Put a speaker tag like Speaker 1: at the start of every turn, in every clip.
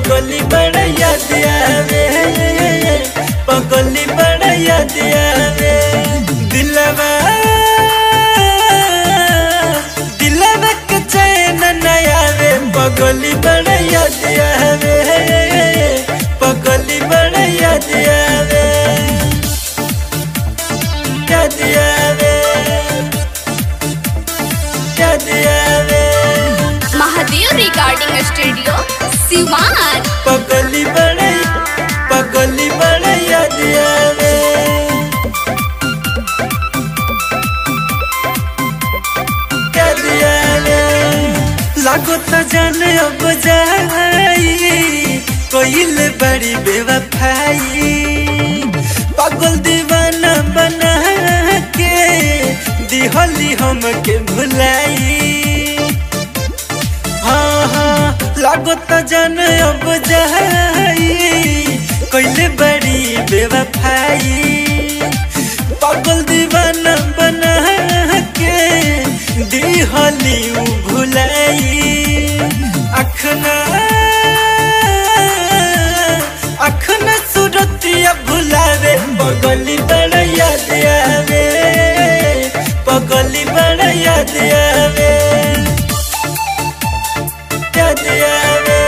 Speaker 1: पगली बड़ा याद आवे पगली बड़ा याद आवे दिलवा दिलवा के चैन न आवे पगली बड़ा याद आवे पगली बड़ा याद आवे याद आवे याद आवे
Speaker 2: महादेव रिकॉर्डिंग स्टूडियो सिवान
Speaker 1: पगली बड़े पगली बड़े याद आवे याद आवे लागो तो जाने अब जाई कोइल बड़ी बेवफाई पागल दीवाना बना के दिहली हमके भुलाई हाँ हाँ लागो तो जन अब जाई कोइले बड़ी बेवफाई पागल दीवाना बना के दिहली उ भुलाई अखना अखना सुरतिया भुलावे पगली बड़ा याद आवे पगली बड़ा याद आवे याद आवे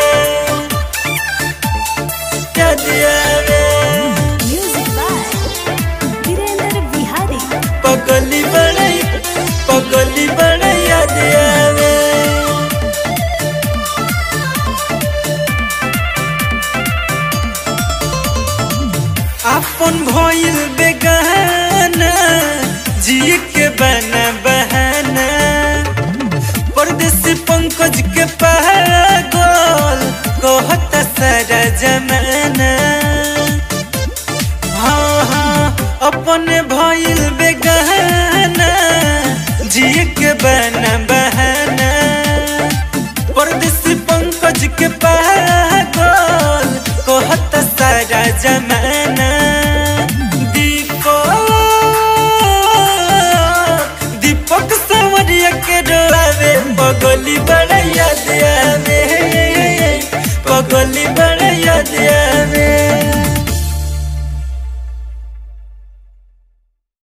Speaker 1: याद आवे
Speaker 2: म्यूजिक बाय वीरेंद्र बिहारी
Speaker 1: पगली बड़ा पगली बड़ा याद आवे अपन भइल बेगाना जिए के बना बहाना परदेसी पंकज के पागल कहत सारा जमाना हाँ हाँ अपने भइल बेगाना जिए के बना बहाना परदेसी पंकज के पागल कहत सारा जमाना दीपक दीपक सावरिया के डरावे पगली बड़ा याद आवे पगली बड़ा याद